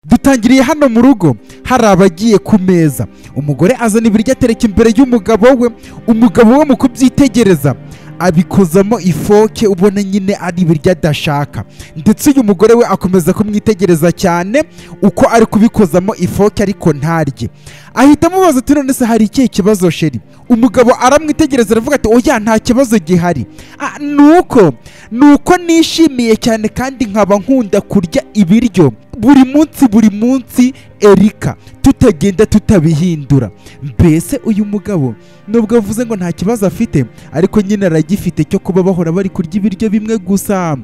dutangiriye hano mu rugo hari abagiye ku meza umugore azana ibiryo atereka imbere y'umugabo we umugabo we mu kubyitegereza abikozamo ifoke ubona nyine ari ibiryo adashaka ndetse uyu mugore we akomeza kumwitegereza cyane uko ari kubikozamo ifoke ariko ntarye ahita amubaza ati none se hari ikihe kibazo sheri umugabo aramwitegereza aravuga ati oya nta kibazo gihari Ah, ni uko ni uko nishimiye cyane kandi nkaba nkunda kurya ibiryo buri munsi buri munsi erika tutagenda tutabihindura mbese uyu mugabo nubwo avuze ngo nta kibazo afite ariko nyine aragifite cyo kuba bahora bari kurya ibiryo bimwe gusa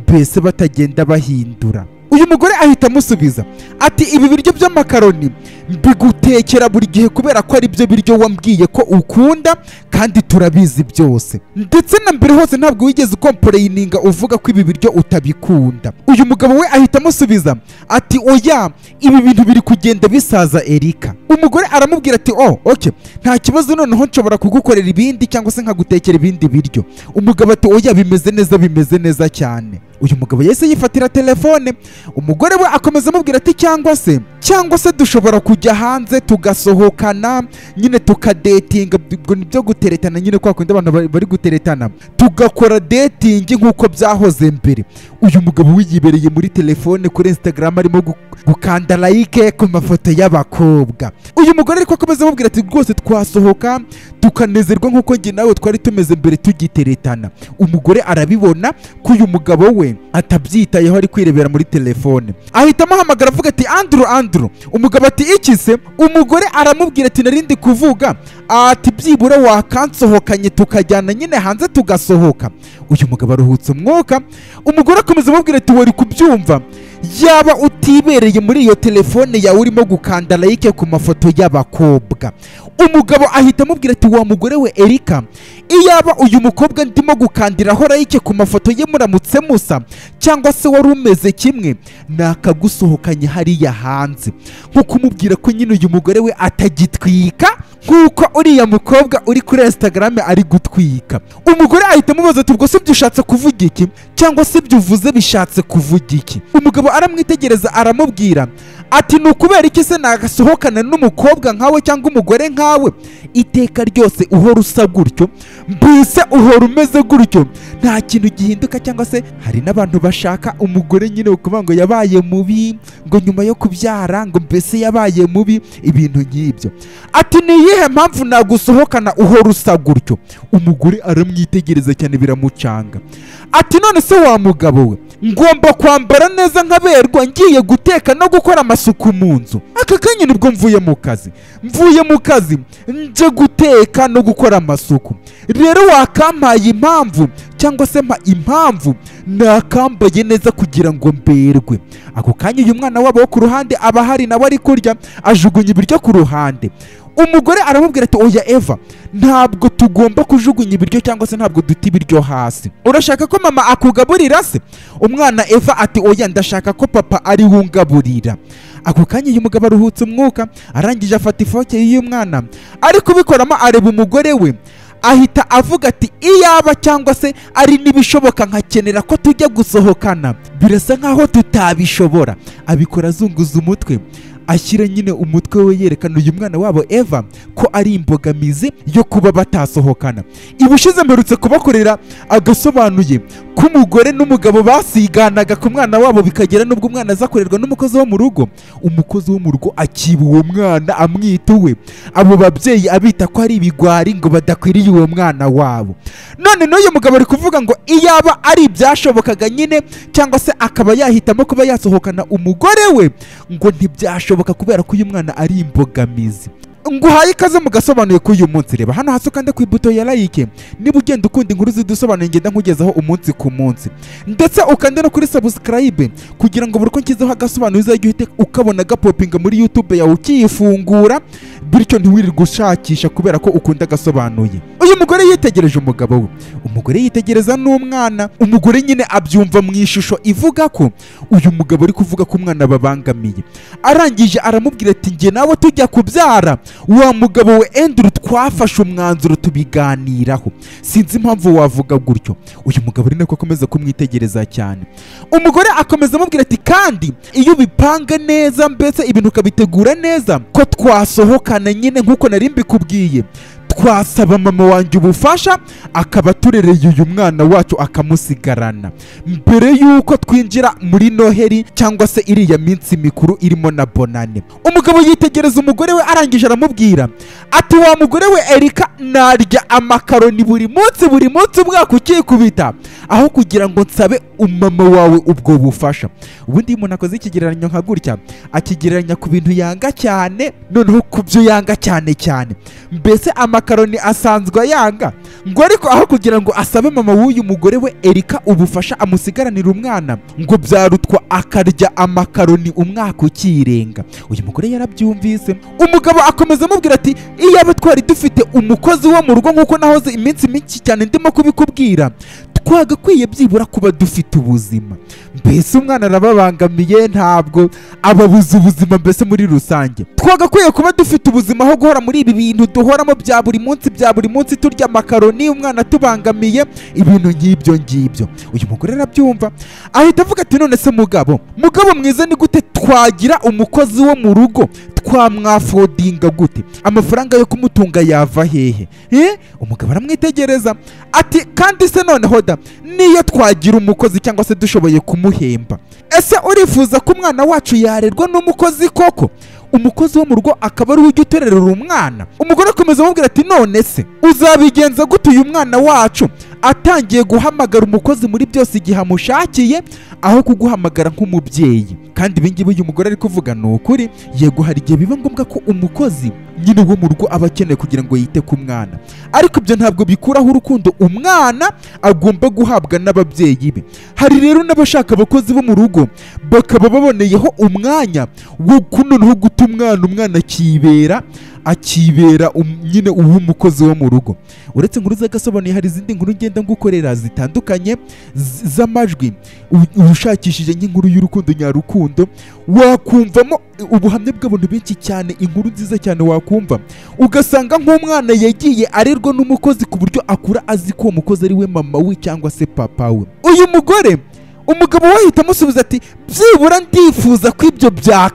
mbese batagenda bahindura uyu mugore ahita amusubiza ati ibi biryo by'amakaroni mbigutekera buri gihe kubera ko ari byo biryo wambwiye ko ukunda kandi turabizi byose ndetse na mbere hose ntabwo wigeze ukomporeyininga uvuga ko ibi biryo utabikunda uyu mugabo we ahita amusubiza ati oya ibi bintu biri kugenda bisaza erika umugore aramubwira ati oh ok nta kibazo noneho nshobora kugukorera ibindi cyangwa se nkagutekera ibindi biryo umugabo ati oya bimeze neza bimeze neza cyane uyu mugabo yahise yifatira telefone umugore we akomeza amubwira ati cyangwa se cyangwa se dushobora kujya hanze tugasohokana nyine tukadetinga ubwo ni byo guteretana nyine kwa kundi abantu bari- bari guteretana tugakora detingi nk'uko byahoze mbere uyu mugabo we yibereye muri telefone kuri instagram arimo gu- gukanda like ku mafoto y'abakobwa uyu mugore ariko akomeza amubwira ati rwose twasohoka tukanezerwa nk'uko njye nawe twari tumeze mbere tugiteretana umugore arabibona ko uyu mugabo we atabyitayeho ari kwirebera muri telefone ahita amuhamagara avuga ati andrew andrew umugabo ati iki se umugore aramubwira ati narindi kuvuga ati byibura wakansohokanye tukajyana nyine hanze tugasohoka uyu mugabo aruhutse umwuka umugore akomeza amubwira ati wari kubyumva yaba utibereye muri iyo telefone yawe urimo gukanda like ku mafoto y'abakobwa umugabo ahita amubwira ati wa mugore we erika iyaba uyu mukobwa ndimo gukandiraho like ku mafoto ye muramutse musa cyangwa se wari umeze kimwe nakagusohokanye hariya hanze nko kumubwira ko nyine uyu mugore we atagitwika nk'uko uriya mukobwa uri kuri instagram ari gutwika umugore ahita amubaza ati ubwo se byushatse kuvuga iki cyangwa se ibyo uvuze bishatse kuvuga iki umugabo aramwitegereza aramubwira ati ni ukubera iki se nagasohokana n'umukobwa nkawe cyangwa umugore nkawe iteka ryose uhora usa gutyo mbese uhora umeze gutyo nta kintu gihinduka cyangwa se hari n'abantu bashaka umugore nyine ukuvuga ngo yabaye mubi ngo nyuma yo kubyara ngo mbese yabaye mubi ibintu nk'ibyo ati ni iyihe mpamvu nagusohokana uhora usa gutyo umugore aramwitegereza cyane biramucanga ati none se wa mugabo we ngomba kwambara neza nkaberwa ngiye guteka no gukora amasuku mu nzu aka kanya nibwo mvuye mu kazi mvuye mu kazi nje guteka no gukora amasuku rero wakampaye impamvu cyangwa se mpa impamvu nakambaye neza kugira ngo mberwe ako kanya uyu mwana wabo wo ku ruhande aba ahari nawe ari kurya ajugunya ibiryo ku ruhande umugore aramubwira ati oya eva ntabwo tugomba kujugunya ibiryo cyangwa se ntabwo duta ibiryo hasi urashaka ko mama akugaburira se umwana eva ati oya ndashaka ko papa ari we ungaburira ako kanya uyu mugabo aruhutse umwuka arangije afata ifoke y'umwana ari kubikoramo areba umugore we ahita avuga ati iyaba cyangwa se ari n'ibishoboka nkakenera ko tujya gusohokana birasa nkaho tutabishobora abikora azunguza umutwe ashyira nyine umutwe we yerekana uyu mwana wabo eva ko ari imbogamizi yo kuba batasohokana ibushize mperutse kubakorera agasobanuye ko umugore n'umugabo basiganaga ku mwana wabo bikagera n'ubwo umwana aza kurerwa n'umukozi wo mu rugo umukozi wo mu rugo akiba uwo mwana amwita uwe abo babyeyi abita ko ari ibigwari ngo badakwiriye uwo mwana wabo none n'uyu mugabo ari kuvuga ngo iyaba ari ibyashobokaga nyine cyangwa se akaba yahitamo kuba yasohokana umugore we ngo ntibyashoboka kubera ko uyu mwana ari imbogamizi nguhaye ikaze mu gasobanuye k'uyu munsi reba hano hasi ukande ku ibuto ya like niba ugenda ukunda inkuru zidusobanuye ngenda nkugezaho umunsi ku munsi ndetse ukande no kuri subscribe kugira ngo buri uko nshyizeho agasobanuro uzajye uhite ukabona gapopinga muri youtube yawe ukiyifungura bityo ntiwirirwe ushakisha kubera ko ukunda agasobanuye uyu mugore yitegereje umugabo we umugore yitegereza n'umwana umugore nyine abyumva mu ishusho ivuga ko uyu mugabo ari kuvuga ko umwana babangamiye arangije aramubwira ati njye nawe tujya kubyara wa mugabo we enduru twa twafashe umwanzuro tubiganiraho sinzi impamvu wavuga gutyo uyu mugabo ari nako akomeza kumwitegereza cyane umugore akomeza amubwira ati kandi iyo ubipanga neza mbese ibintu ukabitegura neza ko twasohokana nyine nk'uko nari mbikubwiye twasaba mama wanjye ubufasha akaba aturereye uyu mwana wacu akamusigarana mbere y'uko twinjira muri noheri cyangwa se iriya minsi mikuru irimo na bonane umugabo yitegereza umugore we arangije aramubwira ati wa mugore we erika narya amakaroni buri munsi buri munsi umwaka ukikubita aho kugira ngo nsabe umama wawe ubwo bufasha ubundi iyo umuntu akoze ikigereranyo nka gutya akigereranya ku bintu yanga cyane noneho ku byo yanga cyane cyane mbese amakaroni asanzwe ayanga ngo ariko aho kugira ngo asabe mama w'uyu mugore we erika ubufasha amusigaranira umwana ngo byarutwa akarya amakaroni umwaka ukirenga uyu mugore yarabyumvise umugabo akomeza amubwira ati iyaba twari dufite umukozi wo mu rugo nk'uko nahoze iminsi myinshi cyane ndimo kubikubwira twagakwiye byibura kuba dufite ubuzima mbese umwana arababangamiye ntabwo ababuza ubuzima mbese muri rusange twagakwiye kuba dufite ubuzima aho guhora muri ibi bintu duhoramo bya buri munsi bya buri munsi turya makaroni umwana atubangamiye ibintu nk'ibyo ngibyo uyu mugore arabyumva ahita avuga ati none se mugabo mugabo mwiza ni gute twagira umukozi wo mu rugo twamwafodinga gute amafaranga yo kumutunga yava hehe Eh? umugabo aramwitegereza ati kandi se noneho da niyo twagira umukozi cyangwa se dushoboye kumuhemba ese urifuza ko umwana wacu yarerwa n'umukozi koko umukozi wo mu rugo akaba ariwe ujya utererera umwana umugore akomeza amubwira ati none se uzabigenza gute uyu mwana wacu atangiye guhamagara umukozi muri byose igihe amushakiye aho kuguhamagara nk'umubyeyi kandi ibingibi uyu mugore ari kuvuga ni ukuri yego hari igihe biba ngombwa ko umukozi nyine wo mu rugo aba akeneye kugira ngo yite ku mwana ariko ibyo ntabwo bikuraho urukundo umwana agomba guhabwa n'ababyeyi be hari rero n'abashaka abakozi bo mu rugo bakaba baboneyeho umwanya wo kunoneho guta umwana umwana akibera akibera um- nyine uw'umukozi wo mu rugo uretse inkuru zagasobanuye hari izindi nkuru ngenda ngukorera zitandukanye z- z'amajwi u- ushakishije nk'inkuru y'urukundo nyarukundo wakumvamo ubuhamya bw'abantu benshi cyane inkuru nziza cyane wakumva ugasanga nk'umwana yagiye arerwa n'umukozi ku buryo akura azi ko uwo mukozi ari we mama we cyangwa se papa we uyu mugore umugabo we ahita amusubiza ati byibura ndifuza ko ibyo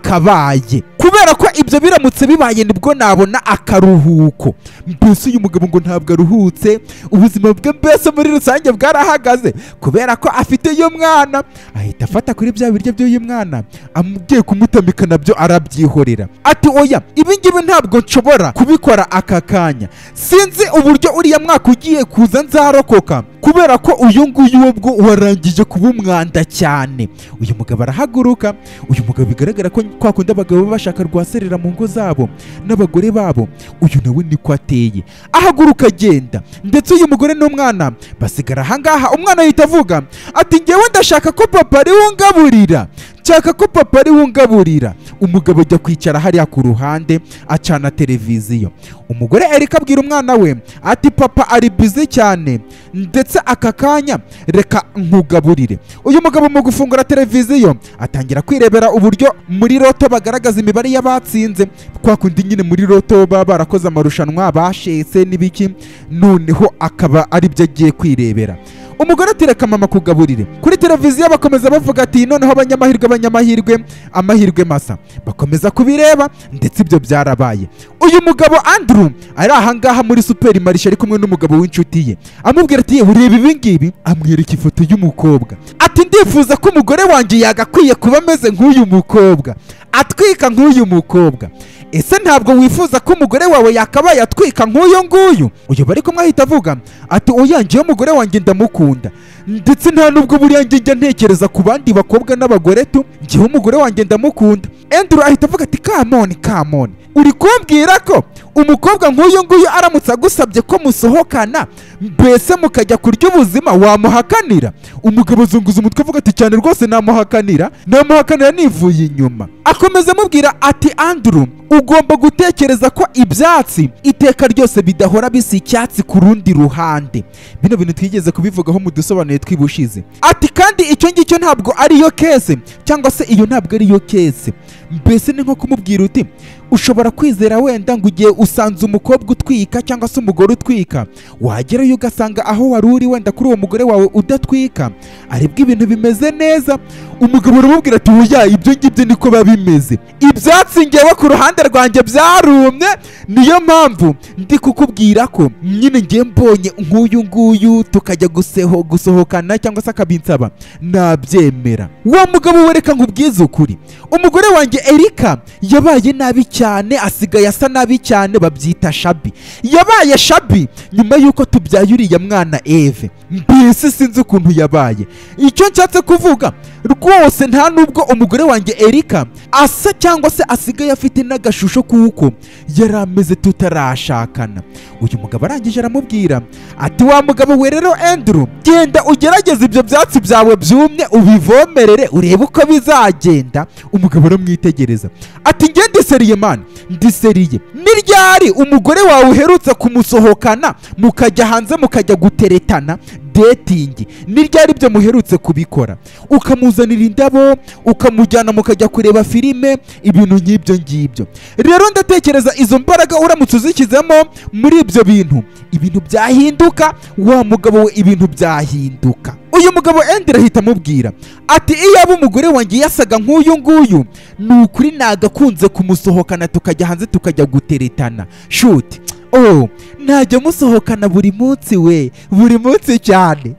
byakabaye kubera ko ibyo biramutse bibaye nibwo nabona akaruhuko mbese uyu mugabo ngo ntabwo aruhutse ubuzima bwe mbese muri rusange bwarahagaze kubera ko afite uyu mwana ahita afata kuri bya biryo by'uyu mwana agiye kumutamika nabyo arabyihorera ati oya ibi ngibi ntabwo nshobora kubikora aka kanya sinzi uburyo uriya mwaka ugiye kuza nzarokoka kubera ko uyu nguyu we bwo warangije kuba umwanda cyane uyu mugabo arahaguruka uyu mugabo bigaragara ko kwa kundi abagabo baba bashaka rwaserera mu ngo zabo n'abagore babo uyu nawe niko ateye ahaguruka agenda ndetse uyu mugore n'umwana basigara ahangaha umwana ahita avuga ati ngewe ndashaka ko papa ariwe ungaburira nshaka ko papa ariwe ungaburira umugabo ajya kwicara hariya ku ruhande acana televiziyo umugore erika abwira umwana we ati papa ari bizi cyane ndetse aka kanya reka nkugaburire uyu mugabo mu gufungura televiziyo atangira kwirebera uburyo muri roto bagaragaza imibare y'abatsinze kwa kundi nyine muri roto baba barakoze amarushanwa bashetse n'ibiki noneho akaba aribyo agiye kwirebera umugore ati reka mama kugaburire kuri televiziyo bakomeza bavuga ati noneho abanyamahirwe abanyamahirwe amahirwe masa bakomeza kubireba ndetse ibyo byarabaye uyu mugabo andrew ari ahangaha muri superi marishe ari kumwe n'umugabo w'inshuti ye amubwira ati yewe ureba ibingibi amwereka ifoto y'umukobwa ati ndifuza ko umugore wanjye yagakwiye kuba ameze nk'uyu mukobwa atwika nk'uyu mukobwa ese ntabwo wifuza ko umugore wawe yakabaye atwika nk'uyu nguyu uyu bari kumwe ahita avuga ati uyanjyeho umugore wanjye ndamukunda ndetse nta nubwo buriya njye njya ntekereza ku bandi bakobwa n'abagore tu njyewe umugore wanjye ndamukunda enduru ahita avuga ati kamoni kamoni uri kumbwira ko umukobwa nk'uyu nguyu aramutse agusabye ko musohokana mbese mukajya kurya ubuzima wamuhakanira umugabo azunguza umutwe avuga ati cyane rwose namuhakanira namuhakanira nivuye inyuma akomeza amubwira ati andrew ugomba gutekereza ko ibyatsi iteka ryose bidahora bisa icyatsi ku rundi ruhande bino bintu twigeze kubivugaho mu dusobanuye tw'ibushize ati kandi icyo ngicyo ntabwo ariyo kese cyangwa se iyo ntabwo ariyo kese mbese ni nko kumubwira uti ushobora kwizera wenda ngo ugiye usanze umukobwa utwika cyangwa se umugore utwika wagerayo ugasanga aho wari uri wenda kuri uwo mugore wawe udatwika aribwo ibintu bimeze neza umugabo uramubwira ati oya ibyo ngibyo niko biba bimeze ibyatsi ngewe ku ruhande rwanjye byarumye niyo mpamvu ndi kukubwira ko nyine ngiye mbonye nk'uyu nguyu tukajya guseho gusohokana cyangwa se akabinsaba nabyemera wa mugabo wereka nk'ubwiza ukuri umugore wanjye erika yabaye nabi cyane asigaye asa nabi cyane babyita shabi yabaye shabi nyuma y'uko tubyaye uriya mwana eve mbese sinzi ukuntu yabaye icyo nshatse kuvuga rwose nta nubwo umugore wanjye erika asa cyangwa se asigaye afite n'agashusho kuko yari ameze tutarashakana uyu mugabo arangije aramubwira ati wa mugabo we rero enduru genda ugerageze ibyo byatsi byawe byumye ubivomerere urebe uko bizagenda umugabo aramwitegereza ati nge ndiseriye mani ndiseriye ni ryari umugore wawe uherutse kumusohokana mukajya hanze mukajya guteretana detingi ni ryari ibyo muherutse kubikora ukamuzanira indabo ukamujyana mukajya kureba filime ibintu nk'ibyo ngibyo rero ndatekereza izo mbaraga uramutse uzishyizemo muri ibyo bintu ibintu byahinduka wa mugabo we ibintu byahinduka uyu mugabo endera ahita amubwira ati iyaba umugore wanjye yasaga nk'uyu nguyu ni ukuri nagakunze kumusohokana tukajya hanze tukajya guteretana shuti oh ntajya musohokana buri munsi we buri munsi cyane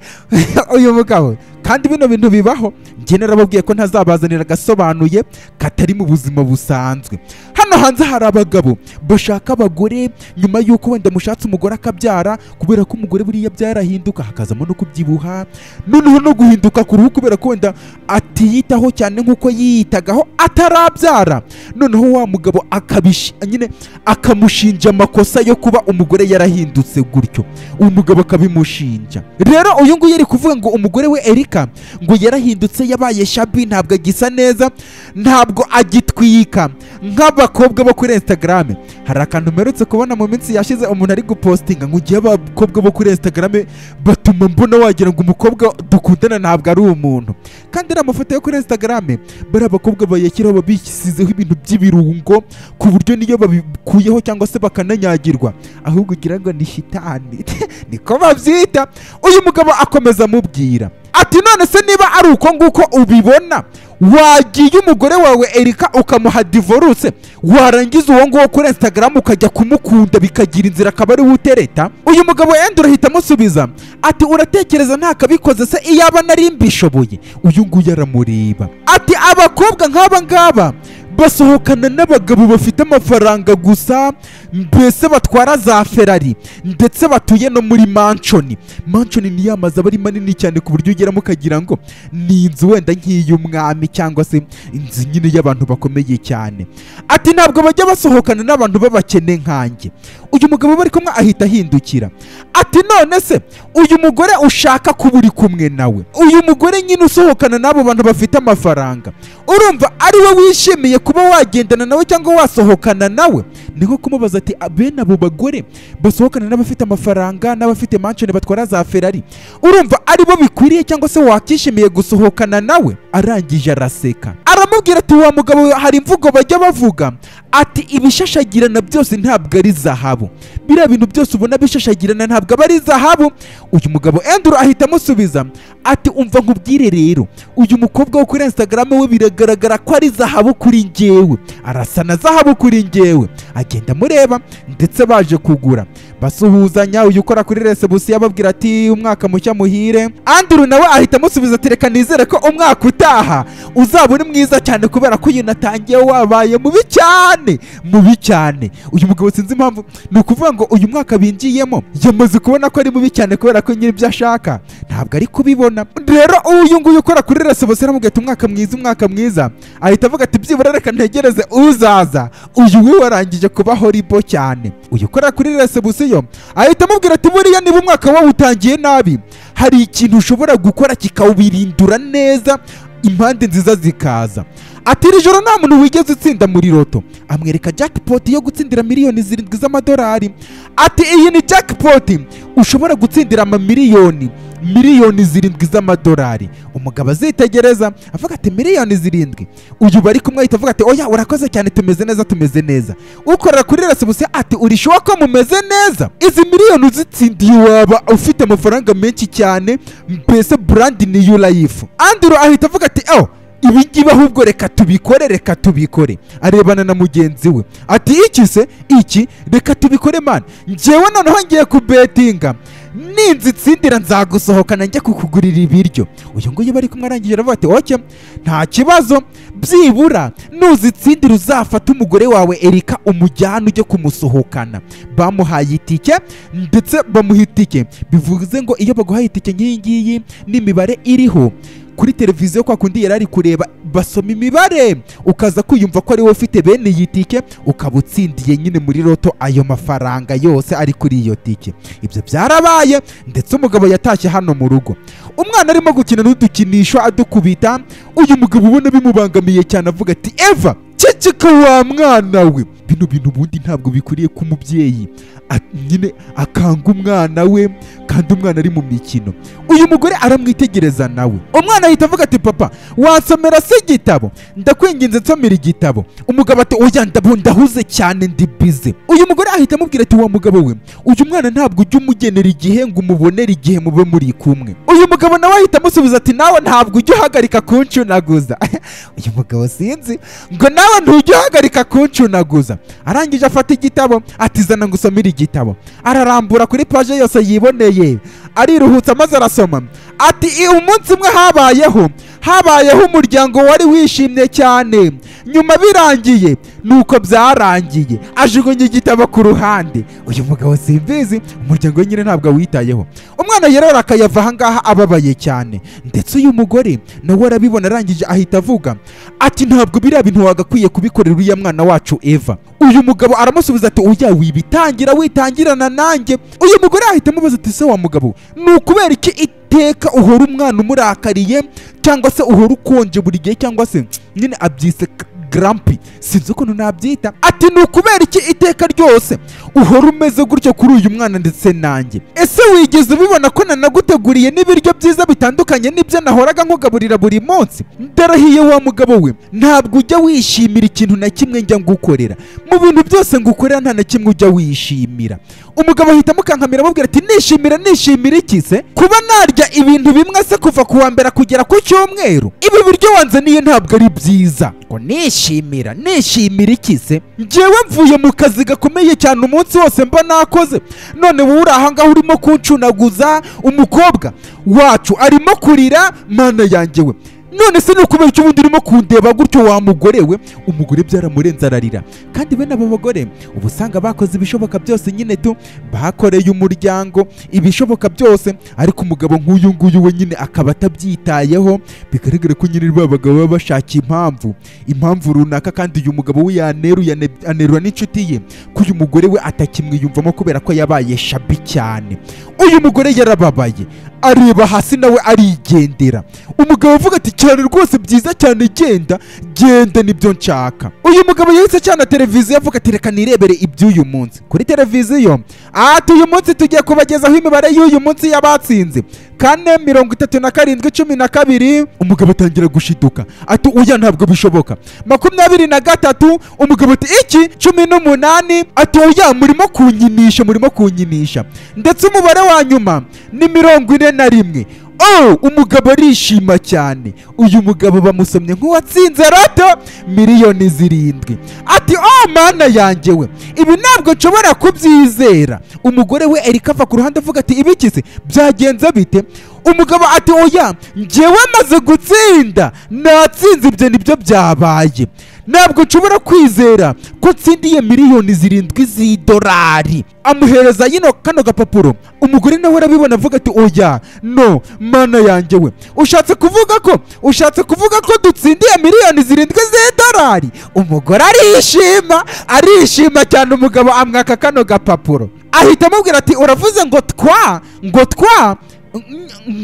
uyu mugabo kandi bino bintu bibaho njye narababwiye ko ntazabazanira agasobanuye katari mu buzima busanzwe hano hanze hari abagabo bashaka abagore nyuma y'uko wenda mushatse umugore akabyara kubera ko umugore buriya byarahinduka hakazamo no kubyibuha noneho no guhinduka ku ruhu kubera ko wenda atiyitaho cyane nk'uko yiyitagaho atarabyara noneho wa mugabo akabish nyine akamushinja amakosa yo kuba umugore yarahindutse gutyo uwo mugabo akabimushinja rero uyu nguyu ari kuvuga ngo umugore we Erika ngo yarahindutse yabaye shabi ntabwo agisa neza ntabwo agitwika nk'abakobwa bo kuri Instagram hari akantu mperutse kubona mu minsi yashize umuntu ari gupostinga ngo ugiye abakobwa bo kuri Instagram batuma mbona wagira ngo umukobwa dukundana ntabwo ari umuntu kandi ari amafoto yo kuri Instagram bari abakobwa bayashyiraho babisizeho ibintu by'ibirungo ku buryo niyo babikuyeho cyangwa se bakananyagirwa ahubwo ugira ngo ni shitani niko babyita uyu mugabo akomeza amubwira ati none se niba ari uko nguko ubibona wagiye umugore wawe erika ukamuha divorce warangiza uwo nguwo kuri instagram ukajya kumukunda bikagira inzira akaba ariwe utereta uyu mugabo yenda urahita amusubiza ati uratekereza ntakabikoze se iyaba nari mbishoboye uyu nguyu aramureba ati abakobwa nk'aba ngaba basohokana n'abagabo bafite amafaranga gusa mbese batwara za ferari ndetse batuye no muri manshoni manshoni ni ya mazu aba ari manini cyane ku buryo ugeramo ukagira ngo ni inzu wenda nk'iy'umwami cyangwa se inzu nyine y'abantu bakomeye cyane ati ntabwo bajya basohokana n'abantu b'abakene nkanjye uyu mugabo bari kumwe ahita ahindukira ati none se uyu mugore ushaka kuba uri kumwe nawe uyu mugore nyine usohokana n'abo bantu bafite amafaranga urumva ari we wishimiye kuba wagendana nawe cyangwa wasohokana nawe ni nko kumubaza ati bene abo bagore basohokana n'abafite amafaranga n'abafite manshoni batwara za ferari urumva ari bo bikwiriye cyangwa se wakishimiye gusohokana nawe arangije araseka aramubwira ati wa mugabo we hari imvugo bajya bavuga ati ibishashagirana byose ntabwo ari zahabu biriya bintu byose ubona bishashagirana ntabwo aba ari zahabu uyu mugabo enduru ahita amusubiza ati umva nkubwire rero uyu mukobwa wo kuri instagram we biragaragara ko ari zahabu kuri njyewe arasa na zahabu kuri njyewe agenda amureba ndetse baje kugura basuhuzanya uyu ukora kuri resebusiyo ababwira ati umwaka mushya muhire anduru nawe ahita amusubiza ati reka nizere ko umwaka utaha uzaba uri mwiza cyane kubera ko uyu natangiye wabaye mubi cyane mubi cyane uyu mugabo sinzi impamvu ni ukuvuga ngo uyu mwaka binjiyemo yamaze kubona ko ari mubi cyane kubera ko nyiri ibyo ashaka ntabwo ari kubibona rero uyu nguyu ukora kuri resebusiyo aramubwira ati umwaka mwiza umwaka mwiza ahita avuga ati byibura reka ntegereze uzaza uyu we warangije kuba horibo cyane uyu ukora kuri resebusiyo ahita amubwira ati buriya niba umwaka wawe utangiye nabi hari ikintu ushobora gukora kikawubirindura neza impande nziza zikaza ati iri joro nta muntu wigeze utsinda muri roto amwereka jackpot yo gutsindira miliyoni zirindwi z'amadolari ati iyi ni jackpot ushobora gutsindira amamiliyoni miliyoni zirindwi z'amadolari umugabo azitegereza avuga ati miliyoni zirindwi uyu bari kumwe ahita avuga ati oya urakoze cyane tumeze neza tumeze neza ukorera kuri resebusiyo ati urishyuwa ko mumeze neza izi miliyoni uzitsindiye waba ufite amafaranga menshi cyane mbese burandi ni yu layifu andiro ahita avuga ati ewo ibi ngibi ahubwo reka tubikore reka tubikore arebana na mugenzi we ati iki se iki reka tubikore mani njyewe noneho ngiye kubetinga ninzitsindira nzagusohokana njya kukugurira ibiryo uyu nguyu bari kumwe arangije aravuga ati oke nta kibazo byibura nuzitsindira uzafata umugore wawe erika umujyane ujye kumusohokana bamuhaye itike ndetse bamuha itike bivuze ngo iyo baguhaye itike nk'iyi ngiyi n'imibare iriho kuri televiziyo kwa kundi yari ari kureba basoma imibare ukaza kwiyumva ko ari wowe ufite bene iyi tike ukaba utsindiye nyine muri roto ayo mafaranga yose ari kuri iyo tike ibyo byarabaye ndetse umugabo yatashye hano mu rugo umwana arimo gukina n'udukinisho adukubita uyu mugabo ubona bimubangamiye cyane avuga ati eva ceceka wa mwana we bino bintu ubundi ntabwo bikwiriye ko umubyeyi a- nyine akanga umwana we kandi umwana ari mu mikino uyu mugore aramwitegereza nawe umwana ahita avuga ati papa wansomera se igitabo ndakwinginze nsomera igitabo umugabo ati oya ndabo ndahuze cyane ndi bize uyu mugore ahita amubwira ati wa mugabo we uyu mwana ntabwo ujya umugenera igihe ngo umubonere igihe mube muri kumwe uyu mugabo nawe ahita amusubiza ati nawe ntabwo ujya uhagarika kuncunaguza uyu mugabo sinzi ngo nawe ntujya uhagarika kuncunaguza arangije afata igitabo ati zana ngusomere igitabo ararambura kuri paje yose yiboneye ariruhutsa maze arasoma ati "I- umunsi umwe habayeho habayeho umuryango wari wishimye cyane nyuma birangiye nuko byarangiye ajugunya igitabo ku ruhande uyu mugabo simbizi umuryango we nyine ntabwo awitayeho umwana yerora akayava ahangaha ababaye cyane ndetse uyu mugore nawe arabibona arangije ahita avuga ati ntabwo biriya bintu wagakwiye kubikorera uriya mwana wacu eva uyu mugabo aramusubiza ati oya wibitangira witangirana nanjye uyu mugore ahita amubaza ati se wa mugabo ni ukubera iki iteka uhora umwana umurakariye cyangwa se uhora ukonje buri gihe cyangwa se nyine abyise k- grampi sinzi ukuntu nabyita ati ni ukubera iki iteka ryose uhora umeze gutyo kuri uyu mwana ndetse nanjye ese wigeze ubibona ko nanaguteguriye n'ibiryo byiza bitandukanye n'ibyo nahoraga nkugaburira buri munsi ndarahiye wa mugabo we ntabwo ujya wishimira ikintu na kimwe njya ngukorera mu bintu byose ngukorera nta na kimwe ujya wishimira umugabo ahita amukankamira amubwira ati nishimira nishimira iki se kuba narya ibintu bimwe se kuva ku wa mbere kugera ku cyumweru ibi biryo wanzaniye ntabwo ari byiza ngo nishimira nishimira iki se njyewe mvuye mu kazi gakomeye cyane umunsi wose mba nakoze none wowe uri ahangaha urimo kuncunaguza umukobwa wacu arimo kurira mana yanjye we none se ni ukubera icyo ubundi urimo kundeba gutyo wa mugore we umugore byaramurenze ararira kandi bene abo bagore uba usanga bakoze ibishoboka byose nyine tu bakoreye umuryango ibishoboka byose ariko umugabo nk'uyu nguyu we nyine akaba atabyitayeho bigaragara ko nyine ba bagabo baba bashaka impamvu impamvu runaka kandi uyu mugabo we yaneruye ane- anerura n'inshuti ye ko uyu mugore we atakimwiyumvamo kubera ko yabaye shabi cyane uyu mugore yarababaye areba hasi nawe arigendera umugabo avuga ati cyane rwose byiza cyane genda genda nibyo nshaka uyu mugabo yahise cyane televiziyo avuga ati reka nirebere iby'uyu munsi kuri televiziyo ati uyu munsi tugiye kubagezaho imibare y'uyu munsi y'abatsinze kane mirongo itatu na karindwi cumi na kabiri umugabo atangira gushiduka ati uya ntabwo bishoboka makumyabiri na gatatu umugabo ati iki cumi n'umunani ati oya murimo kunyinisha murimo kunyinisha ndetse umubare wa nyuma ni mirongo ine na rimwe Oh, umugabo arishima cyane uyu mugabo bamusomye nk'uwatsinze roto miliyoni zirindwi ati oh mana yanjye we ibi ntabwo nshobora kubyizera umugore we erika ava ku ruhande avuga ati ibikize byagenze bite umugabo ati oya njyewe amaze gutsinda natsinze ibyo nibyo byabaye ntabwo nshobora kwizera ko nsindiye miliyoni zirindwi z'idolari amuhereza yino kano gapapuro umugore nawe arabibona avuga ati oya no mana yanjye we ushatse kuvuga ko ushatse kuvuga ko dutsindiye miliyoni zirindwi z'idolari umugore arishima arishima cyane umugabo amwaka kano gapapuro ahita amubwira ati uravuze ngo twa ngo twa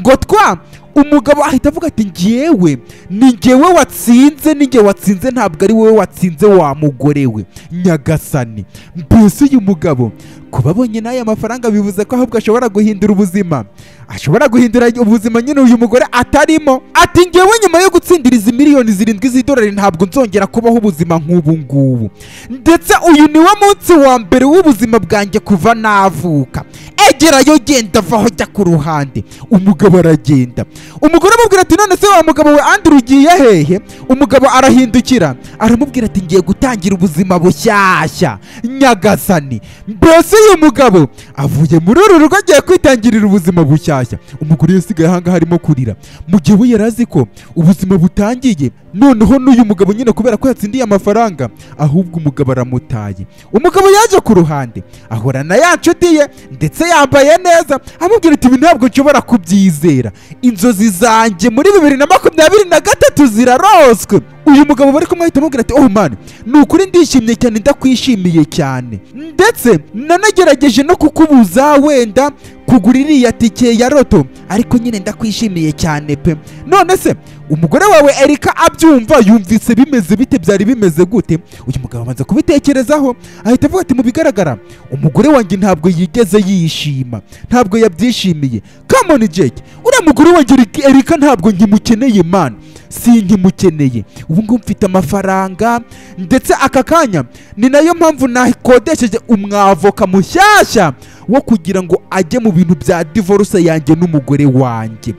ngo twa umugabo ahita avuga ati ngewe ni ngewe watsinze ni ngewe watsinze ntabwo ari wowe watsinze wa mugore we nyagasani mbese uyu mugabo kuba abonye n'aya mafaranga bivuze ko ahubwo ashobora guhindura ubuzima ashobora guhindura ubuzima nyine uyu mugore atarimo ati ngewe nyuma yo gutsindira izi miliyoni zirindwi z'idolari ntabwo nzongera kubaho ubuzima nk'ubu ngubu ndetse uyu niwo munsi wa mbere w'ubuzima bwanjye kuva navuka egerayo genda vaho jya ku ruhande umugabo aragenda umugore amubwira ati none se wa mugabo we andrew ugiye hehe umugabo arahindukira aramubwira ati ngiye gutangira ubuzima bushyashya nyagasani mbese uyu mugabo avuye muri uru rugo agiye kwitangirira ubuzima bushyashya umugore yasigaye ahangaha arimo kurira mu gihe we yari azi ko ubuzima butangiye noneho n'uyu mugabo nyine kubera ko yatsindiye amafaranga ahubwo umugabo aramutaye umugabo yaje ku ruhande ahorana ya nshuti ye ndetse yambaye neza amubwira ati ibi ntabwo nshobora kubyizera inzozi zanjye muri bibiri na makumyabiri na gatatu ziraroswe uyu mugabo bari kumwe ahita amubwira ati oh man ni ukuri ndishimye cyane ndakwishimiye cyane ndetse nanagerageje no kukubuza wenda kugura iriya tike ya roto ariko nyine ndakwishimiye cyane pe none se umugore wawe erika abyumva yumvise bimeze bite byari bimeze gute uyu mugabo amaze kubitekerezaho ahita avuga ati mu bigaragara umugore wanjye ntabwo yigeze yishima ntabwo yabyishimiye kamoni jake uriya mugore wanjye erika ntabwo nkimukeneye imana si nkimukeneye ubu ngubu mfite amafaranga ndetse aka kanya ni nayo mpamvu nakodesheje umwavoka mushyashya wo kugira ngo ajye mu bintu bya divorce yanjye n'umugore wanjye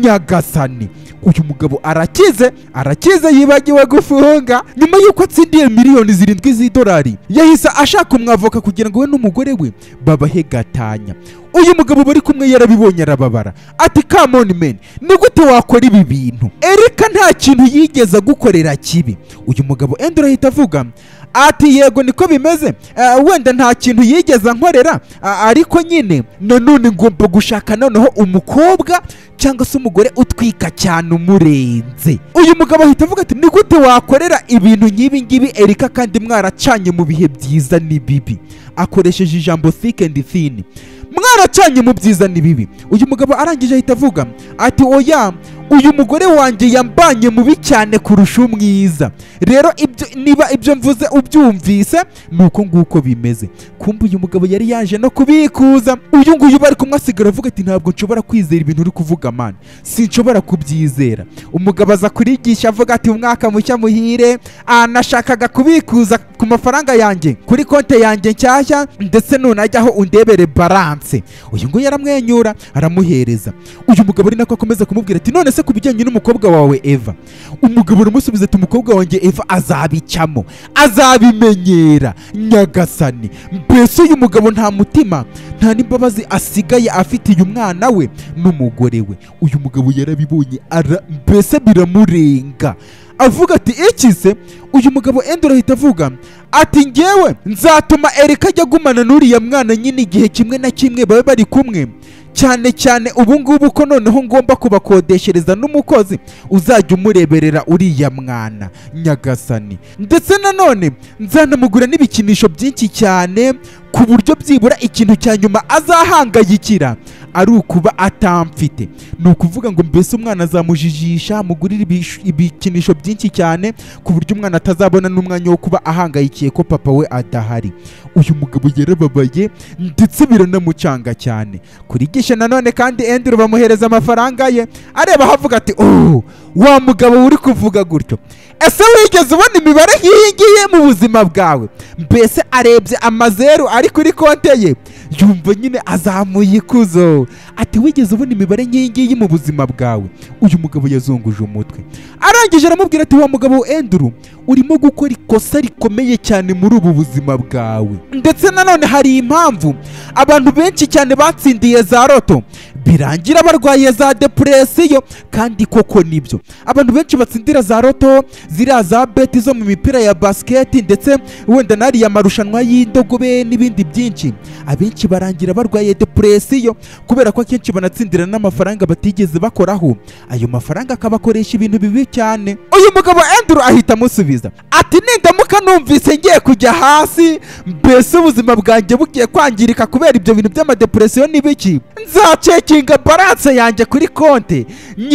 nyagasani uyu mugabo arakize arakize yibagiwe gufunga nyuma y'uko atsindiye miliyoni zirindwi z'idolari yahise ashaka umwavoka kugira ngo we n'umugore we babahe gatanya uyu mugabo bari kumwe yarabibonye arababara ati kamoni meni ni gute wakora ibi bintu erika nta kintu yigeze agukorera kibi uyu mugabo endura ahita avuga ati yego niko bimeze Eh, wenda nta kintu yigeze ankorera a- ariko nyine nanone ngomba gushaka noneho umukobwa cyangwa se umugore utwika cyane umurenze uyu mugabo ahita avuga ati ni gute wakorera ibintu nk'ibi ngibi erika kandi mwaracanye mu bihe byiza n'ibibi akoresheje ijambo thick and thin mwaracanye mu byiza n'ibibi uyu mugabo arangije ahita avuga ati oya uyu mugore wanjye yambanye mubi cyane kurusha umwiza rero ibyo niba ibyo mvuze ubyumvise ni uko nguko bimeze kumbe uyu mugabo yari yaje no kubikuza uyu nguyu bari kumwe asigara avuga ati ntabwo nshobora kwizera ibintu uri kuvuga mani sinshobora kubyizera umugabo aza kurigisha avuga ati umwaka mushya muhire ah, nashakaga kubikuza ku mafaranga yanjye kuri konti yanjye nshyashya ndetse nunajyaho undebere baranse uyu nguyu aramwenyura aramuhereza uyu mugabo ari nako akomeza kumubwira ati none se ku bijyanye n'umukobwa wawe eva umugabo aramusubiza ati umukobwa wanjye eva azabicamo azabimenyera nyagasani mbese uyu mugabo nta mutima nta n'imbabazi asigaye afitiye umwana we n'umugore we uyu mugabo yarabibonye ara mbese biramurenga avuga ati iki se uyu mugabo endora ahita avuga ati ngewe nzatuma erika ajya agumana n'uriya mwana nyine igihe kimwe na kimwe babe bari kumwe cyane cyane ubu ngubu ko noneho ngomba kubakodeshereza n'umukozi uzajya umureberera uriya mwana nyagasani ndetse nanone nzanamugura n'ibikinisho byinshi cyane ku buryo byibura ikintu cya nyuma azahangayikira ari ukuba atamfite ni ukuvuga ngo mbese umwana azamujijisha mugurire ibish- ibikinisho byinshi cyane ku buryo umwana atazabona n'umwanya wo kuba ahangayikiye ko papa we adahari uyu mugabo yarababaye ndetse biranamucanga cyane kurigisha nanone kandi endiro bamuhereza amafaranga ye areba havuga ati oh wa mugabo uri kuvuga gutyo ese wigeze ubona imibare nk'iyi ngiyi mu buzima bwawe mbese arebye amazeru ari kuri konte ye yumva nyine azamuye ikuzo ati wigeze ubona imibare nk'iyi ngiyi mu buzima bwawe uyu mugabo yazunguje umutwe arangije aramubwira ati wa mugabo enduru urimo gukora ikosa rikomeye cyane muri ubu buzima bwawe ndetse nanone hari impamvu abantu benshi cyane batsindiye za roto birangira barwaye za depresiyo kandi koko nibyo abantu benshi batsindira za roto ziriya za beti zo mu mipira ya basiketi ndetse wenda n'ariya marushanwa y'indogobe n'ibindi byinshi abenshi barangira barwaye depresiyo kubera ko akenshi banatsindira n'amafaranga batigeze bakoraho ayo mafaranga akabakoresha ibintu bibi cyane uyu mugabo enduru ahita amusubiza ati nindamuka numvise ngiye kujya hasi mbese ubuzima bwanjye bugiye kwangirika kubera ibyo bintu by'amadepresiyo n'ibiki nzaceka nshinga baranse yanjye kuri konti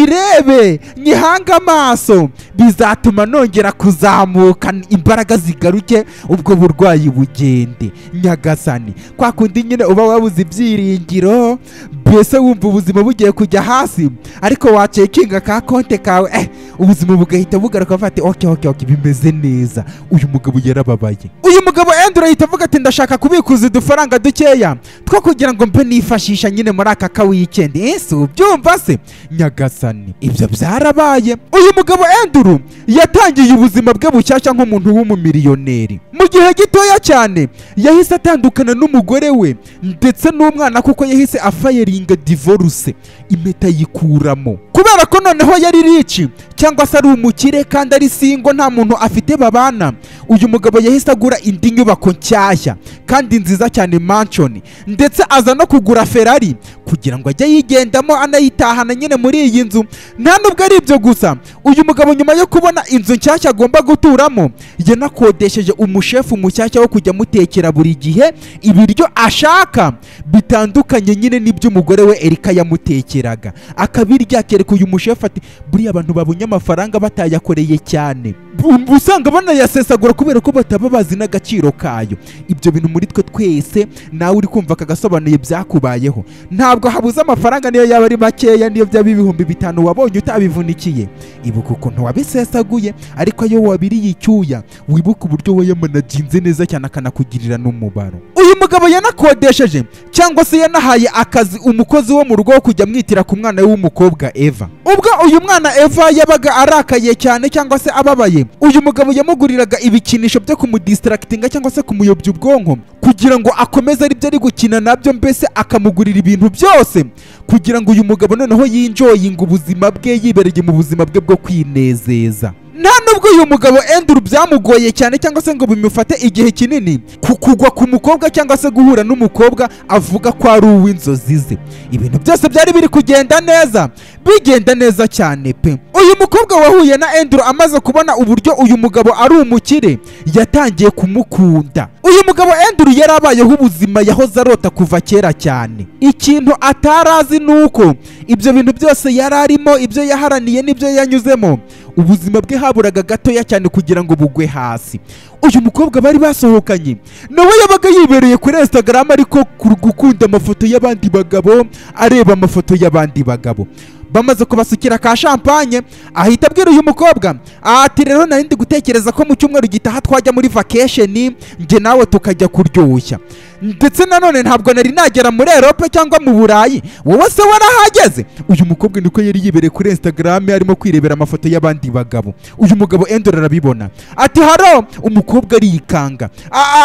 nyirebe nyihange amaso bizatuma nongera kuzamuka imbaraga zigaruke ubwo burwayi bugende nyagasani kwa kundi nyine uba wabuze ibyiringiro mbese wumva ubuzima bugiye kujya hasi ariko wacekinga ka konti kawe eh ubuzima bugahita bugaruka bavuga ati oke oke oke bimeze neza uyu mugabo yarababaye uyu mugabo endura ahita avuga ati ndashaka kubikuza udufaranga dukeya two kugira ngo mbe nifashisha nyine muri aka ka weekend ese ubyumva se nyagasani ibyo byarabaye uyu mugabo enduru yatangiye ubuzima bwe bushyashya nk'umuntu w'umumiliyoneri mu gihe gitoya cyane yahise atandukana n'umugore we ndetse n'umwana kuko yahise afayiringa divorce impeta yikuramo kubera ko noneho yari rici cyangwa se ari umukire kandi ari singo nta muntu afite babana uyu mugabo yahise agura indi nyubako nshyashya kandi nziza cyane manshoni ndetse aza no kugura ferari kugira ngo ajye yigendamo anayitahana nyine muri iyi nzu nta nubwo ari ibyo gusa uyu mugabo nyuma yo kubona inzu nshyashya agomba guturamo yanakodesheje umushefu mushyashya wo kujya amutekera buri gihe ibiryo ashaka bitandukanye nyine n'iby'umugore we erika yamutekeraga akabirya akereka uyu mushefu ati buriya abantu babonye amafaranga batayakoreye cyane ubu usanga banayasesagura kubera ko bataba bazi n'agaciro kayo ibyo bintu muri twe twese nawe uri kumva kagasobanuye byakubayeho ntabwo habuze amafaranga niyo yaba ari makeya niyo byaba ibihumbi bitanu wabonye utabivunikiye ibuka ukuntu wabisesaguye ariko iyo wabiriye icyuya wibuka uburyo wayamanajinze neza cyane akanakugirira n'umubaro uyu mugabo yanakodesheje cyangwa se yanahaye akazi umukozi wo mu rugo wo kujya amwitira ku mwana we w'umukobwa eva ubwo uyu mwana eva yabaga arakaye cyane cyangwa se ababaye uyu mugabo yamuguriraga ibikinisho byo kumudisitarakitinga cyangwa se kumuyobya ubwonko kugira ngo akomeze aribyo ari gukina nabyo mbese akamugurira ibintu byose kugira ngo uyu mugabo noneho yinjoyinga ubuzima bwe yibereye mu buzima bwe bwo kwinezeza nta nubwo uyu mugabo enduru byamugoye cyane cyangwa se ngo bimufate igihe kinini ku kugwa ku mukobwa cyangwa se guhura n'umukobwa avuga ko ari uw'inzozi ze ibintu byose byari biri kugenda neza bigenda neza cyane pe uyu mukobwa wahuye na enduru amaze kubona uburyo uyu mugabo ari umukire yatangiye kumukunda uyu mugabo enduru yari abayeho ubuzima yahoze arota kuva kera cyane ikintu atari azi ni uko ibyo bintu byose yari arimo ibyo yaharaniye n'ibyo yanyuzemo ubuzima bwe haburaga gatoya cyane kugira ngo bugwe hasi uyu mukobwa bari basohokanye nawe yabaga yibereye kuri instagram ariko gukunda amafoto y'abandi bagabo areba amafoto y'abandi bagabo bamaze kubasukira ka shampanye ahita abwira uyu mukobwa ati rero nari ndi gutekereza ko mu cyumweru gitaha twajya muri vakesheni njye nawe tukajya kuryoshya ndetse nanone ntabwo nari nagera muri erope cyangwa mu burayi wowe se warahageze uyu mukobwa niko yari yibereye kuri instagram arimo kwirebera amafoto y'abandi bagabo uyu mugabo endora arabibona ati haro umukobwa arikanga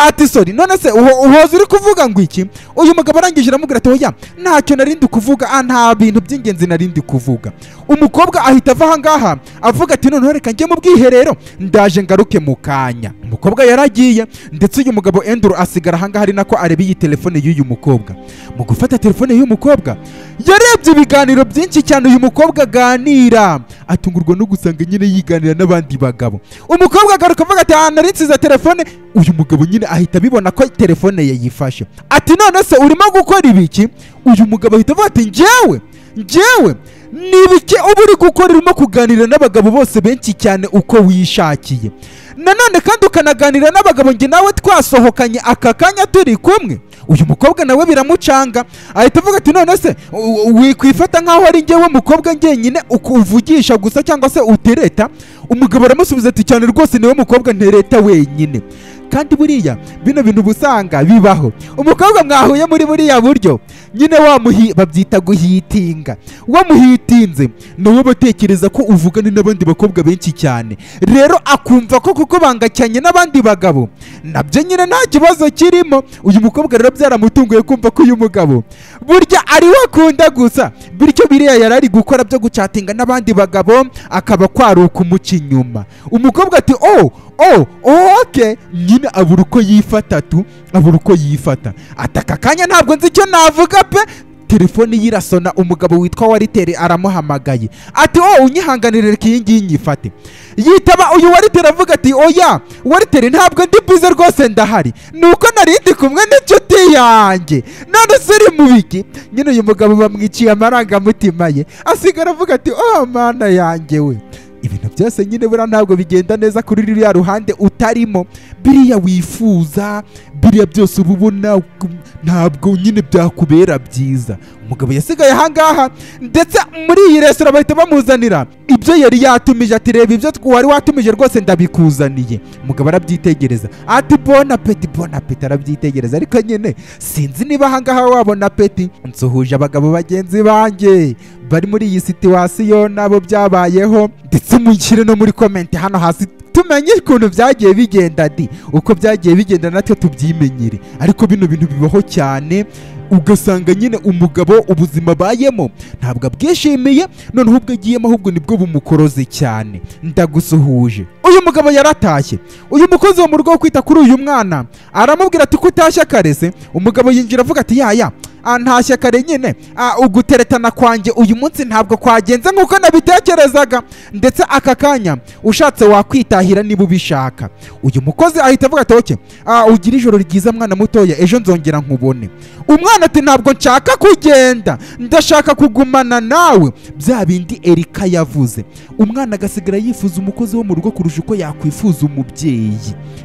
ati sori none se uhoza uri kuvuga ngo iki uyu mugabo arangije aramubwira ati oya ntacyo narindi kuvuga nta bintu by'ingenzi narindi kuvuga umukobwa ahita ava ahangaha avuga ati noneho reka njye mu bwiherero ndaje ngaruke mu kanya umukobwa yaragiye ndetse uyu mugabo enduru asigara ahangaha ari nako areba iyi telefone y'uyu mukobwa mu gufata telefone y'uyu mukobwa yarebye ibiganiro byinshi cyane uyu mukobwa aganira atungurwa no gusanga nyine yiganira n'abandi bagabo umukobwa agaruka avuga ati ahantu nsize telefone uyu mugabo nyine ahita abibona ko telefone yayifashe ati none se urimo gukora ibiki uyu mugabo ahita avuga ati njyewe njyewe ni ibiki uba uri gukora urimo kuganira n'abagabo bose benshi cyane uko wishakiye nanone kandi ukanaganira n'abagabo njye nawe twasohokanye aka kanya turi kumwe uyu mukobwa nawe biramucanga ahita avuga ati none se wikwifata nk'aho ari njyewe mukobwa njyenyine ukuvugisha gusa cyangwa se utereta umugabo aramusubiza ati cyane rwose niwe mukobwa ntereta wenyine kandi buriya bino bintu busanga bibaho umukobwa mwahuye muri buriya buryo nyine wamuhi babyita guhitinga wamuhitinze nawe batekereza ko uvugana n'abandi bakobwa benshi cyane rero akumva ko kuko bangacanye n'abandi bagabo nabyo nyine nta kibazo kirimo uyu mukobwa rero byaramutunguye kumva ko uyu mugabo burya ari we akunda gusa bityo biriya yari ari gukora byo gucatinga n'abandi bagabo akaba kwaruka umuca inyuma umukobwa ati oh oh oke nyine abura uko yifata tu abura uko yifata ati aka kanya ntabwo nzi icyo navuga pe telefone ye irasona umugabo witwa wariteri aramuhamagaye ati wowe unyihanganire reka iyi ngiyi nyifate yitaba uyu wariteri avuga ati oya wariteri ntabwo ndi bwize rwose ndahari nuko nari ndi kumwe n'inshuti yanjye none se uri mu biki nyine uyu mugabo bamwiciye amarangamutima ye asigara avuga ati oh mana yanjye we ibintu byose nyine buriya ntabwo bigenda neza kuri ruriya ruhande utarimo biriya wifuza biriya byose uba ubona ku- ntabwo nyine byakubera byiza umugabo yasigaye ahangaha ndetse muri iyi resitora bahita bamuzanira ibyo yari yatumije ati reba ibyo tw- wari watumije rwose ndabikuzaniye umugabo arabyitegereza ati bona peti bona peti arabyitegereza ariko nyine sinzi niba ahangaha wabona peti nsuhuje abagabo bagenzi banjye bari muri iyi situwasiyo nabo byabayeho ndetse mushyire no muri komenti hano hasi tumenye ukuntu byagiye bigenda di uko byagiye bigenda natwe tubyimenyere ariko bino bintu bibaho cyane ugasanga nyine umugabo ubuzima abayemo ntabwo abwishimiye noneho ubwo agiyemo ahubwo nibwo bumukoroze cyane ndagusuhuje uyu mugabo yaratashye uyu mukozi wo mu rugo wo kwita kuri uyu mwana aramubwira ati ko utashye karese umugabo yinjira avuga ati yaya "Ah, ntashye kare nyine Ah, uguteretana kwanjye uyu munsi ntabwo kwagenze nk'uko nabitekerezaga ndetse aka kanya ushatse wakwitahira niba ubishaka uyu mukozi ahita avuga ati oke "Ah, ugira ijoro ryiza mwana mutoya ejo nzongera nkubone umwana ati ntabwo nshaka kugenda ndashaka kugumana nawe bya bindi erika yavuze umwana agasigara yifuza umukozi wo mu rugo kurusha uko yakwifuza umubyeyi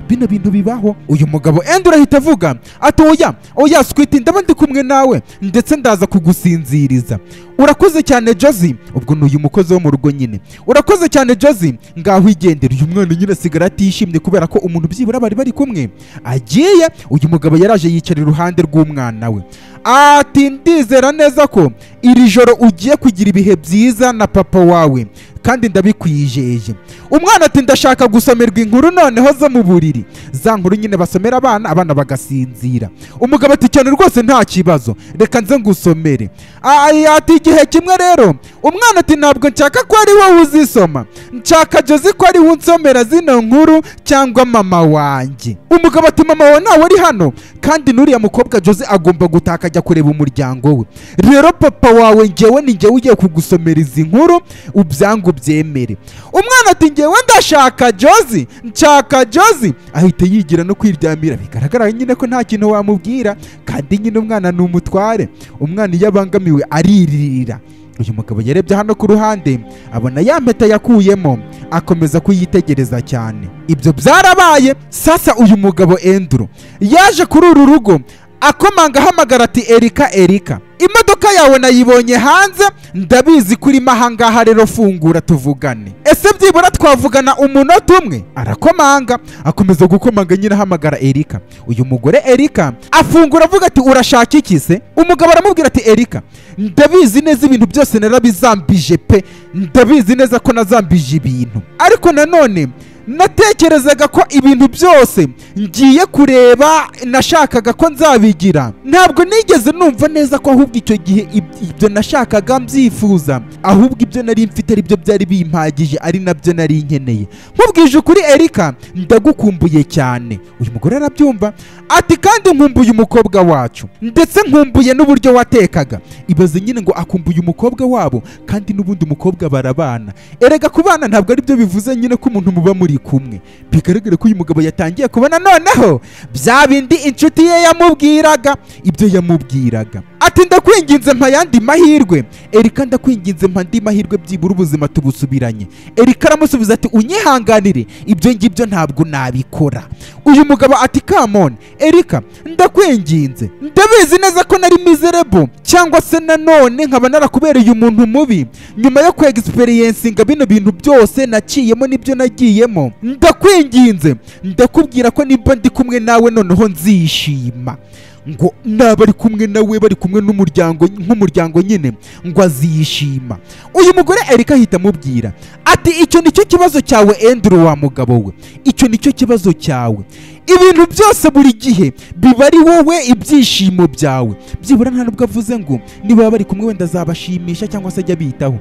bino bintu bibaho uyu mugabo endura ahita avuga ati oya oya squiti ndaba ndi kumwe nawe ndetse ndaza kugusinziriza urakoze cyane jozi ubwo ni uyu mukozi wo mu rugo nyine urakoze cyane jozi ngaho igendere uyu mwana nyine asigara atishimye kubera ko umuntu byibura bari bari kumwe agiye uyu mugabo yaraje yicara iruhande rw'umwana we ati ndizera neza ko iri joro ugiye kugira ibihe byiza na papa wawe kandi ndabikwijeje umwana ati ndashaka gusomerwa inkuru noneho zo mu buriri za nkuru nyine basomera abana abana bagasinzira umugabo ati cyane rwose nta kibazo reka nze ngusomere Ay, ati igihe kimwe rero umwana ati ntabwo nshaka ko ari wowe uzisoma nshaka jozi ko ari we unsomera zino nkuru cyangwa mama wanjye umugabo ati mama wawe ntawe uri hano kandi n'uriya mukobwa jozi agomba gutaka ajya kureba umuryango we rero papa wawe ngewe ni ngewe ugiye kugusomera izi nkuru ubyangu byemere umwana ati ngewe ndashaka jozi nshaka jozi ahita yigira no kwiryamira bigaragara nyine ko nta kintu wamubwira kandi nyine umwana ni umutware umwana iyo abangamiwe ariririra uyu mugabo yarebye hano ku ruhande abona ya mpeta yakuyemo akomeza kuyitegereza cyane ibyo byarabaye sasa uyu mugabo enduro yaje kuri uru rugo akomanga ahamagara ati erika erika imodoka yawe nayibonye hanze ndabizi ko urimo ahangaha rero fungura tuvugane ese byibura twavugana umunota umwe arakomanga akomeza gukomanga nyine ahamagara erika uyu mugore erika afungura avuga ati urashaka iki se umugabo aramubwira ati erika ndabizi neza ibintu byose narabizambije pe ndabizi neza ko nazambije ibintu ariko nanone natekerezaga ko ibintu byose ngiye kureba nashakaga ko nzabigira ntabwo nigeze numva neza ko ahubwo icyo gihe ib- ibyo nashakaga mbyifuza ahubwo ibyo nari mfite ari byo byari bimpagije ari nabyo nari nkeneye nkubwije ukuri erika ndagukumbuye cyane uyu mugore arabyumva ati kandi nkumbuye umukobwa wacu ndetse nkumbuye n'uburyo watekaga ibaze nyine ngo akumbuye umukobwa wabo kandi n'ubundi umukobwa barabana erega kubana ntabwo ari byo bivuze nyine ko umuntu muba muri kumwe bigaragare ko uyu mugabo yatangiye kubona noneho bya bindi inshuti ye yamubwiraga ibyo yamubwiraga ati ndakwinginze mpa yandi mahirwe erika ndakwinginze mpa andi mahirwe byibura ubuzima tubusubiranye erika aramusubiza ati unyihanganire ibyo ngibyo ntabwo nabikora uyu mugabo ati kamone erika ndakwinginze ndabizi neza ko nari mizerebo cyangwa se nanone nkaba narakubereye umuntu mubi nyuma yo kwegisiperiyensinga bino bintu byose naciyemo n'ibyo nagiyemo ndakwinginze ndakubwira ko niba ndi kumwe nawe noneho nzishima ngo naba ari kumwe nawe bari kumwe n'umuryango nk'umuryango nyine ngo azishima uyu mugore erika ahita amubwira ati icyo nicyo kibazo cyawe enduru wa mugabo we icyo nicyo kibazo cyawe ibintu byose buri gihe biba ari wowe ibyishimo byawe byibura ntabwo avuze ngo niba bari kumwe wenda azabashimisha cyangwa se ajya abitaho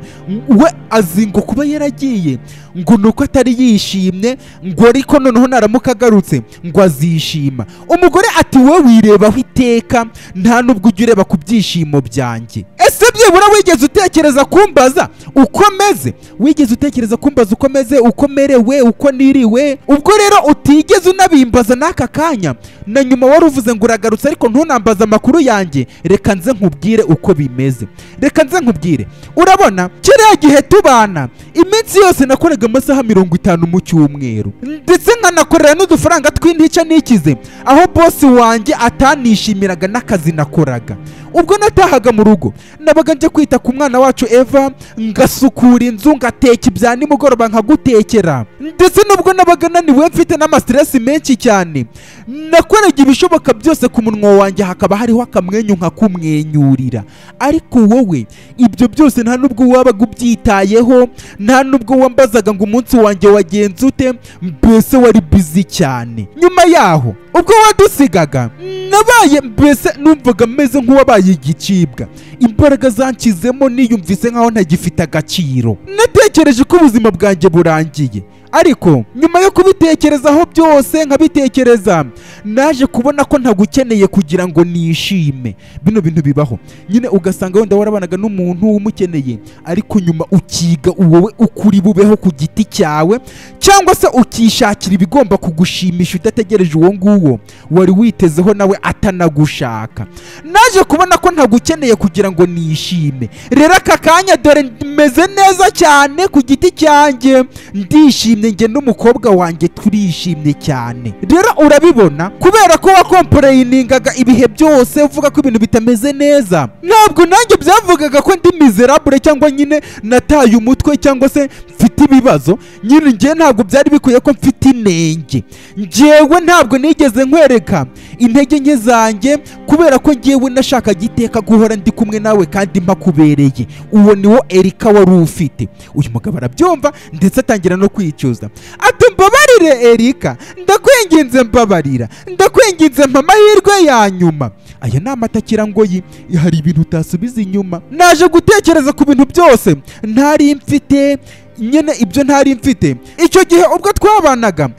we azi ngo kuba yaragiye ngo ni uko atari yishimye ngo ariko noneho naramuka agarutse ngo azishima umugore ati wowe wirebaho iteka nta n'ubwo ujya ureba ku byishimo byanjye ese byibura wigeze utekereza kumbaza uko meze wigeze utekereza kumbaza uko meze uko merewe uko niriwe ubwo rero utigeze unabimbaza n'aka kanya na nyuma wari uvuze ngo uragarutse ariko ntunambaze amakuru yanjye reka nze nkubwire uko bimeze reka nze nkubwire urabona kiriya gihe tubana iminsi yose nakoraga amasaha mirongo itanu mu cyumweru ndetse nkanakorera n'udufaranga tw'intica nikize aho bosi wanjye atanishimiraga n'akazi nakoraga ubwo natahaga mu rugo nabaga njya kwita ku mwana wacu eva ngasukura inzu ngateka ibya nimugoroba nkagutekera ndetse nubwo nabaga naniwe mfite n'amasiteresi menshi cyane nakoraga ibishoboka byose ku munwa wanjye hakaba hariho akamwenyu nkakumwenyurira ariko wowe ibyo byose nta nubwo wabaga ubyitayeho nta nubwo wambazaga ngo umunsi wanjye wagenze ute mbese wari bizi cyane nyuma yaho ubwo wadusigaga nabaye mbese numvaga meze nk'uwabaye igicibwa imbaraga zankizemo niyumvise nkaho ntagifite agaciro natekereje ko ubuzima bwanjye burangiye ariko nyuma yo kubitekerezaho byose nkabitekereza naje kubona ko ntagukeneye kugira ngo nishime bino bintu bibaho nyine ugasanga wenda warabanaga n'umuntu umukeneye ariko nyuma ukiga wowe ukuri bubeho ku giti cyawe cyangwa se ukishakira ibigomba kugushimisha udategereje uwo nguwo wari witezeho nawe atanagushaka naje kubona ko ntagukeneye kugira ngo nishime rero aka kanya dore meze neza cyane ku giti cyanjye ndishimye njye n'umukobwa wanjye turishimye cyane rero urabibona kubera ko wakomporeyiningaga ibihe byose uvuga ko ibintu bitameze neza ntabwo nanjye byavugaga ko ndi mizerabure cyangwa nyine nataye umutwe cyangwa se mfite ibibazo nyine njye ntabwo byari bikwiye ko mfite inenge njyewe ntabwo nigeze nkwereka intege nke zanjye kubera ko njyewe nashaka giteka guhora ndi kumwe nawe kandi mpakubereye uwo niwo erika wari ufite uyu mugabo arabyumva ndetse atangira no kwicuza ati mbabarire erika ndakwinginze mbabarira ndakwinginze mpa amahirwe ya nyuma aya ni amatakira ngoyi hari ibintu utasubiza inyuma naje gutekereza ku bintu byose ntari mfite nyine ibyo ntari mfite icyo gihe ubwo twabanaga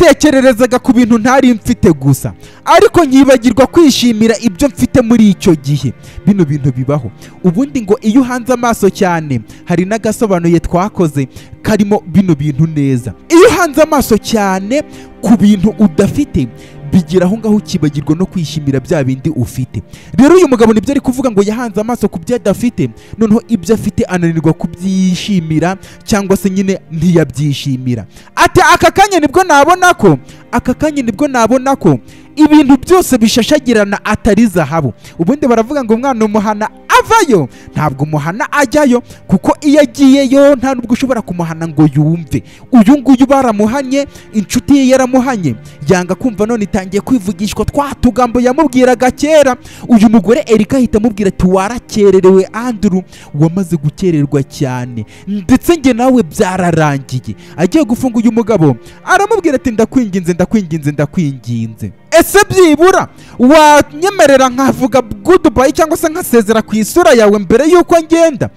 nitekererezaga ku bintu ntari mfite gusa ariko nkibagirwa kwishimira ibyo mfite muri icyo gihe bino bintu bibaho ubundi ngo iyo uhanze amaso cyane hari n'agasobanuye twakoze karimo bino bintu neza iyo uhanze amaso cyane ku bintu udafite bigira aho ngaho ukibagirwa no kwishimira bya bindi ufite rero uyu mugabo nibyo ari kuvuga ngo yahanze amaso ku byo adafite noneho ibyo afite ananirwa kubyishimira cyangwa se nyine ntiyabyishimira ati aka kanya nibwo nabona ko aka kanya nibwo nabona ko ibintu byose bishashagirana atari zahabu ubundi baravuga ngo umwana umuhana avayo ntabwo umuhana ajyayo kuko iyo agiyeyo nta nubwo ushobora kumuhana ngo yumve uyu nguyu baramuhanye inshuti ye yaramuhanye yanga kumva none itangiye kwivugishwa twa tugambo yamubwiraga kera uyu mugore erika ahita amubwira ati warakererewe anduru wamaze gukererwa cyane ndetse njye nawe byararangiye agiye gufunga uyu mugabo aramubwira ati ndakwinginze ndakwinginze ndakwinginze ese byibura wanyemerera nkavuga gudubayi cyangwa se nkasezera ku isura yawe mbere y'uko ngenda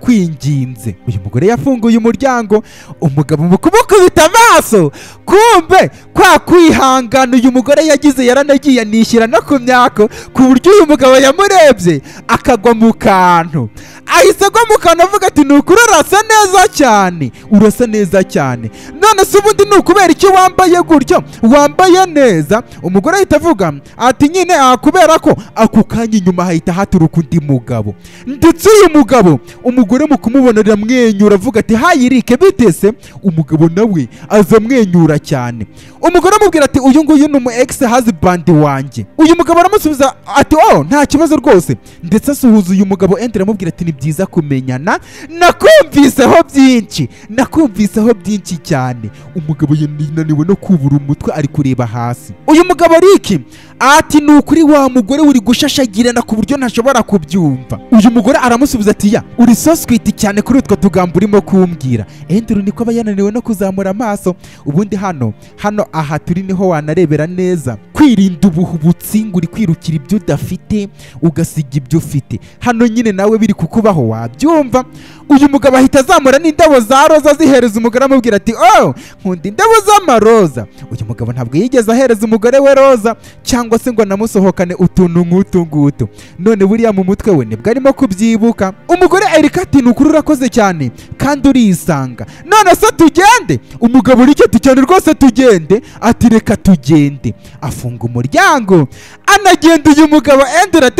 ndakwinginze uyu mugore yafunguye umuryango umugabo mu kumukubita amaso kumbe kwa kwihangana uyu mugore yagize yaranagiye anishyira no ku myako ku buryo uyu mugabo yamurebye akagwa mu kantu ahise agwa mu kantu avuga ati ni ukuri urasa neza cyane urasa neza cyane none se ubundi ni ukubera icyo wambaye gutyo wambaye neza umugore ahita avuga ati nyine aha kubera ko ako kanya inyuma hahita haturuka undi mugabo ndetse uyu mugabo umugore mu kumubona aramwenyura avuga ati hayirike bitese umugabo nawe aza amwenyura cyane umugore amubwira ati uyu nguyu ni umu egisi hazibandi wanjye uyu mugabo aramusubiza ati oh nta kibazo rwose ndetse asuhuza uyu mugabo endera aramubwira ati ni byiza kumenyana nakumviseho byinshi nakumviseho byinshi cyane umugabo yananiwe no kubura umutwe ari kureba hasi uyu mugabo umugabo ari iki ati ni ukuri wa mugore uri gushashagirana ku buryo ntashobora kubyumva uyu mugore aramusubiza ati ya uri soswiti cyane kuri utwo tugambo urimo kumbwira enduru niko aba yananiwe no kuzamura amaso ubundi hano hano aha turi niho wanarebera neza kwirinda ubuhubutsi ngo uri kwirukira ibyo udafite ugasiga ibyo ufite hano nyine nawe biri kukubaho wabyumva uyu mugabo ahita azamura n'indabo za roza zihereza umugore amubwira ati oh nkunda indabo z'amaroza uyu mugabo ntabwo yigeze ahereza umugore we roza cyangwa se ngo anamusohokane utuntu nk'utu ngutu none buriya mu mutwe we nibwo arimo kubyibuka umugore erika ati ni ukuri urakoze cyane kandi urisanga none se tugende umugabo uriketi cyane rwose tugende ati reka tugende afunga umuryango anagenda uyu mugabo endera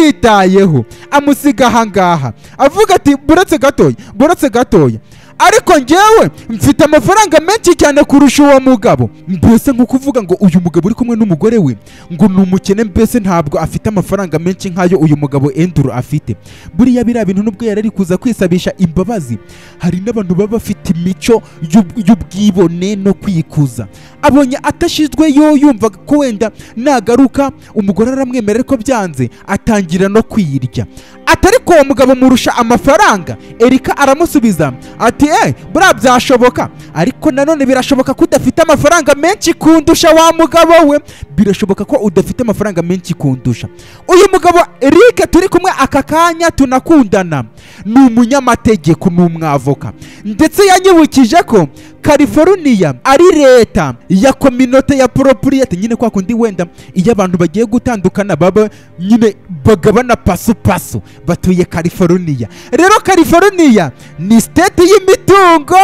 atanamwitayeho amusiga ahangaha avuga ati buretse gatoya buretse gatoya ariko njyewe mfite amafaranga menshi cyane kurusha uwo mugabo mbese nko kuvuga ngo uyu mugabo uri kumwe n'umugore we ngo ni umukene mbese ntabwo afite amafaranga menshi nk'ayo uyu mugabo enduru afite buriya biriya bintu nubwo yari ari kuza kwisabisha imbabazi hari n'abantu baba bafite imico y'ub- y'ubwibone no kwikuza abonye atashizwe yo yumva ko wenda nagaruka umugore aramwemerera ko byanze atangira no kwirya atari ko uwo mugabo murusha amafaranga erika aramusubiza ati eh buriya byashoboka ariko nanone birashoboka ko udafite amafaranga menshi kundusha wa mugabo we birashoboka ko udafite amafaranga menshi kundusha uyu mugabo erike turi kumwe aka kanya tunakundana ni umunyamategeko ni umwavoka ndetse yanyibukije ko California ari leta ya kominote ya propriety nyine kwa kundi wenda iyo abantu bagiye gutandukana baba nyine bagabana pasupasu batuye California rero California ni state y'imitungo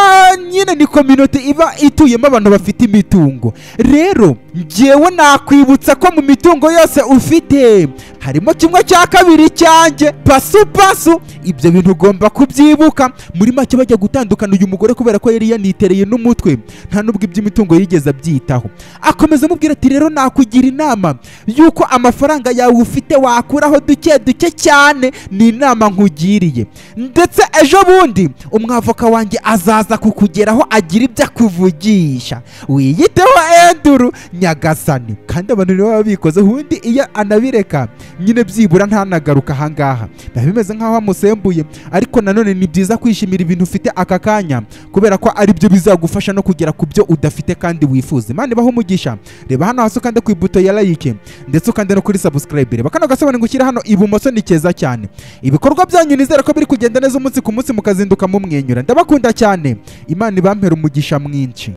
nyine ni kominote iba ituyemo abantu bafite imitungo rero njyewe nakwibutsa ko mu mitungo yose ufite harimo kimwe cya kabiri cyanjye pasupasu ibyo bintu ugomba kubyibuka muri make bajya gutandukana uyu mugore kubera ko yari yanitereye n'umutwe nta nubwo iby'imitungo yigeze abyitaho akomeza amubwira ati rero nakugira inama y'uko amafaranga yawe ufite wakuraho duke duke cyane ni inama nkugiriye ndetse ejo bundi umwavoka wanjye azaza kukugeraho agira ibyo akuvugisha wiyiteho enduru nyagasani kandi abantu nibo baba bikoze ubundi iyo anabireka nyine byibura ntanagaruka ahangaha biba bimeze nk'aho amusembuye ariko nanone ni byiza kwishimira ibintu ufite aka kanya kubera ko ari byo bizagufasha no kugera ku byo udafite kandi wifuza imana ibaho umugisha reba hano hasi ukande ku ibuto ya like ndetse ukande no kuri subscribe reba kano gasobanuro gushyira hano ibumoso ni keza cyane ibikorwa byanyu nizera ko biri kugenda neza umunsi ku munsi mukazinduka mumwenyura ndabakunda cyane imana ibampera umugisha mwinshi